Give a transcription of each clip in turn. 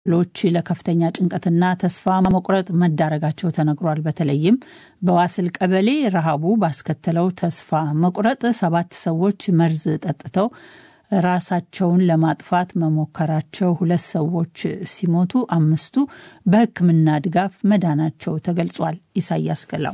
ሎች ለከፍተኛ ጭንቀትና ተስፋ መቁረጥ መዳረጋቸው ተነግሯል። በተለይም በዋስል ቀበሌ ረሃቡ ባስከተለው ተስፋ መቁረጥ ሰባት ሰዎች መርዝ ጠጥተው ራሳቸውን ለማጥፋት መሞከራቸው፣ ሁለት ሰዎች ሲሞቱ አምስቱ በሕክምና ድጋፍ መዳናቸው ተገልጿል። ኢሳያስ ገላው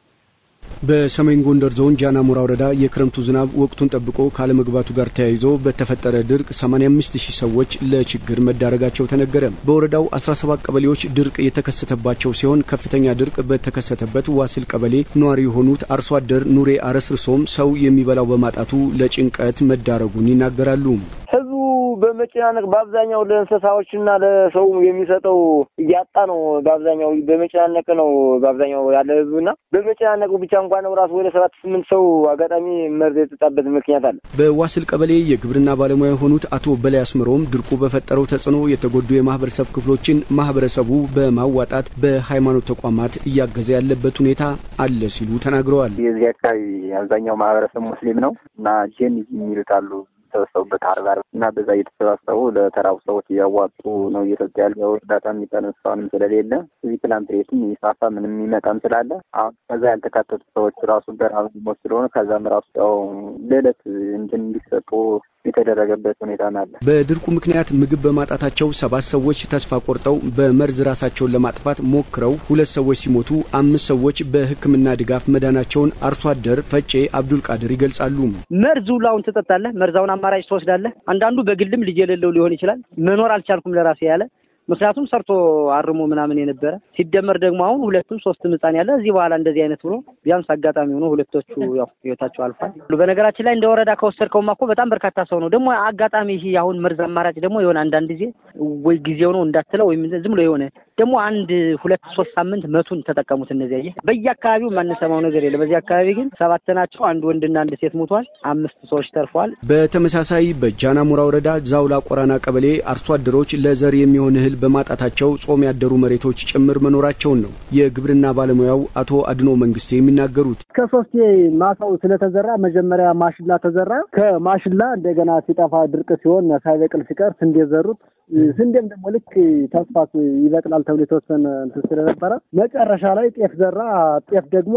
በሰሜን ጎንደር ዞን ጃናሞራ ወረዳ የክረምቱ ዝናብ ወቅቱን ጠብቆ ካለመግባቱ ጋር ተያይዞ በተፈጠረ ድርቅ 85 ሺህ ሰዎች ለችግር መዳረጋቸው ተነገረ። በወረዳው 17 ቀበሌዎች ድርቅ የተከሰተባቸው ሲሆን ከፍተኛ ድርቅ በተከሰተበት ዋሲል ቀበሌ ነዋሪ የሆኑት አርሶ አደር ኑሬ አረስርሶም ሰው የሚበላው በማጣቱ ለጭንቀት መዳረጉን ይናገራሉ። ህዝቡ በመጨናነቅ በአብዛኛው ለእንስሳዎችና ለሰው የሚሰጠው እያጣ ነው። በአብዛኛው በመጨናነቅ ነው በአብዛኛው ያለ ህዝቡና በመጨናነቁ ብቻ እንኳን ነው ራሱ ወደ ሰባት ስምንት ሰው አጋጣሚ መርዝ የጠጣበት ምክንያት አለ። በዋስል ቀበሌ የግብርና ባለሙያ የሆኑት አቶ በላይ አስመሮም ድርቁ በፈጠረው ተጽዕኖ የተጎዱ የማህበረሰብ ክፍሎችን ማህበረሰቡ በማዋጣት በሃይማኖት ተቋማት እያገዘ ያለበት ሁኔታ አለ ሲሉ ተናግረዋል። የዚህ አካባቢ አብዛኛው ማህበረሰብ ሙስሊም ነው እና ጄን የሚሉት አሉ የተሰበሰቡበት አርባ እና በዛ እየተሰባሰቡ ለተራቡ ሰዎች እያዋጡ ነው እየሰጡ ያለ እርዳታ የሚቀር እስካሁንም ስለሌለ እዚህ ፕላንት ሬትም የሚፋፋ ምንም የሚመጣም ስላለ አሁን ከዛ ያልተካተቱ ሰዎች ራሱ በረሃብ ሞት ስለሆነ ከዛም ራሱ ያው ለዕለት እንትን እንዲሰጡ የተደረገበት ሁኔታ አለ። በድርቁ ምክንያት ምግብ በማጣታቸው ሰባት ሰዎች ተስፋ ቆርጠው በመርዝ ራሳቸውን ለማጥፋት ሞክረው ሁለት ሰዎች ሲሞቱ አምስት ሰዎች በሕክምና ድጋፍ መዳናቸውን አርሶ አደር ፈጬ አብዱል ቃድር ይገልጻሉ። መርዝ ሁላውን ትጠጣለህ። መርዛውን አማራጭ ትወስዳለህ። አንዳንዱ በግልም ልጅ የሌለው ሊሆን ይችላል። መኖር አልቻልኩም ለራሴ ያለ ምክንያቱም ሰርቶ አርሞ ምናምን የነበረ ሲደመር ደግሞ አሁን ሁለቱም ሶስትም ህጻን ያለ እዚህ በኋላ እንደዚህ አይነት ብሎ ቢያንስ አጋጣሚ ሆኖ ሁለቶቹ ያው ህይወታቸው አልፏል። በነገራችን ላይ እንደ ወረዳ ከወሰድከውማ እኮ በጣም በርካታ ሰው ነው። ደግሞ አጋጣሚ ይሄ አሁን መርዝ አማራጭ ደግሞ የሆነ አንዳንድ ጊዜ ወይ ጊዜው ነው እንዳትለው ወይም ዝም ብሎ የሆነ ደግሞ አንድ ሁለት ሶስት ሳምንት መቱን ተጠቀሙት። እነዚያ ይህ በየአካባቢው የማንሰማው ነገር የለም። በዚህ አካባቢ ግን ሰባት ናቸው። አንድ ወንድና አንድ ሴት ሞቷል። አምስት ሰዎች ተርፈዋል። በተመሳሳይ በጃናሞራ ወረዳ ዛውላ ቆራና ቀበሌ አርሶ አደሮች ለዘር የሚሆን እህል በማጣታቸው ጾም ያደሩ መሬቶች ጭምር መኖራቸውን ነው የግብርና ባለሙያው አቶ አድኖ መንግስቴ የሚናገሩት። ከሶስቴ ማሳው ስለተዘራ መጀመሪያ ማሽላ ተዘራ። ከማሽላ እንደገና ሲጠፋ ድርቅ ሲሆን ሳይበቅል ሲቀር ስንዴ ዘሩት። ስንዴም ደግሞ ልክ ተስፋ ይበቅላል ተብሎ የተወሰነ እንትን ስለነበረ መጨረሻ ላይ ጤፍ ዘራ። ጤፍ ደግሞ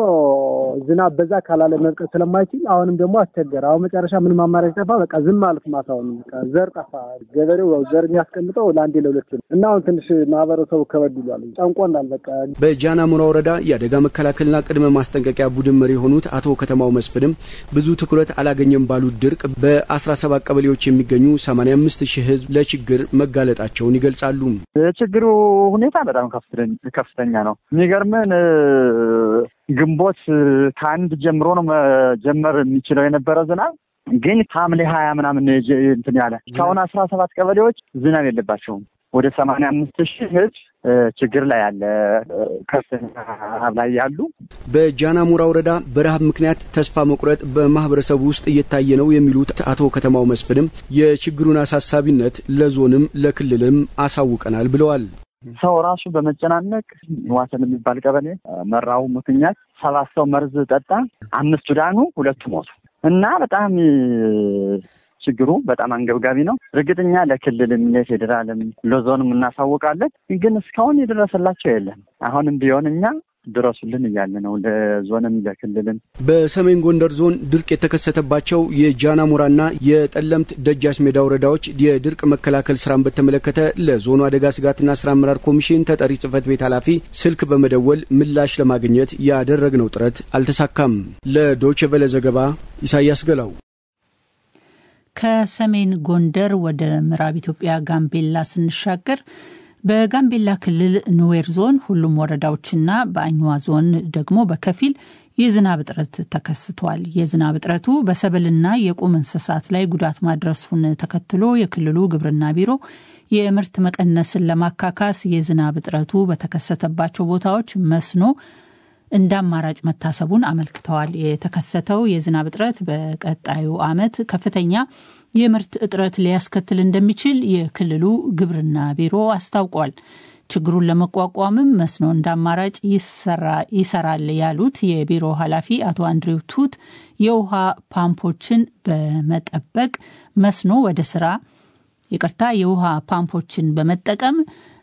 ዝናብ በዛ ካላለ መብቀል ስለማይችል አሁንም ደግሞ አስቸገረ። አሁን መጨረሻ ምንም አማራጭ ጠፋ። በቃ ዝም ማለት ማሳውን ዘር ጠፋ። ገበሬው ዘር የሚያስቀምጠው ለአንዴ ለሁለት ነው እና አሁን ትንሽ ማህበረሰቡ ከበድ ይሏል። ጨንቆናል። በቃ በጃናሞራ ወረዳ የአደጋ መከላከልና ቅድመ ማስጠንቀቂያ ቡድን መሪ የሆኑት አቶ ከተማው መስፍንም ብዙ ትኩረት አላገኘም ባሉት ድርቅ በአስራ ሰባት ቀበሌዎች የሚገኙ ሰማንያ አምስት ሺህ ህዝብ ለችግር መጋለጣቸውን ይገልጻሉ። የችግሩ ሁኔታ በጣም ከፍተኛ ነው። የሚገርምን ግንቦት ከአንድ ጀምሮ ነው መጀመር የሚችለው የነበረ ዝናብ ግን ሐምሌ ሀያ ምናምን እንትን ያለ እስካሁን አስራ ሰባት ቀበሌዎች ዝናብ የለባቸውም። ወደ ሰማንያ አምስት ሺህ ህዝብ ችግር ላይ ያለ ከፍተኛ ረሀብ ላይ ያሉ። በጃናሞራ ወረዳ በረሀብ ምክንያት ተስፋ መቁረጥ በማህበረሰቡ ውስጥ እየታየ ነው የሚሉት አቶ ከተማው መስፍንም የችግሩን አሳሳቢነት ለዞንም ለክልልም አሳውቀናል ብለዋል። ሰው ራሱ በመጨናነቅ ዋሰን የሚባል ቀበሌ መራቡ ምክንያት ሰባት ሰው መርዝ ጠጣ፣ አምስቱ ዳኑ፣ ሁለቱ ሞቱ እና በጣም ችግሩ በጣም አንገብጋቢ ነው። እርግጠኛ ለክልልም ለፌዴራልም ለዞንም እናሳውቃለን፣ ግን እስካሁን የደረሰላቸው የለም። አሁንም ቢሆን እኛ ድረሱልን እያለ ነው ለዞንም ለክልልም። በሰሜን ጎንደር ዞን ድርቅ የተከሰተባቸው የጃናሞራና የጠለምት ደጃች ሜዳ ወረዳዎች የድርቅ መከላከል ስራን በተመለከተ ለዞኑ አደጋ ስጋትና ስራ አመራር ኮሚሽን ተጠሪ ጽህፈት ቤት ኃላፊ ስልክ በመደወል ምላሽ ለማግኘት ያደረግነው ጥረት አልተሳካም። ለዶይቼ ቬለ ዘገባ ኢሳያስ ገላው። ከሰሜን ጎንደር ወደ ምዕራብ ኢትዮጵያ ጋምቤላ ስንሻገር በጋምቤላ ክልል ኑዌር ዞን ሁሉም ወረዳዎችና በአኝዋ ዞን ደግሞ በከፊል የዝናብ እጥረት ተከስቷል። የዝናብ እጥረቱ በሰብልና የቁም እንስሳት ላይ ጉዳት ማድረሱን ተከትሎ የክልሉ ግብርና ቢሮ የምርት መቀነስን ለማካካስ የዝናብ እጥረቱ በተከሰተባቸው ቦታዎች መስኖ እንደ አማራጭ መታሰቡን አመልክተዋል። የተከሰተው የዝናብ እጥረት በቀጣዩ ዓመት ከፍተኛ የምርት እጥረት ሊያስከትል እንደሚችል የክልሉ ግብርና ቢሮ አስታውቋል። ችግሩን ለመቋቋምም መስኖ እንደ አማራጭ ይሰራል ያሉት የቢሮ ኃላፊ አቶ አንድሬው ቱት የውሃ ፓምፖችን በመጠበቅ መስኖ ወደ ስራ ይቅርታ የውሃ ፓምፖችን በመጠቀም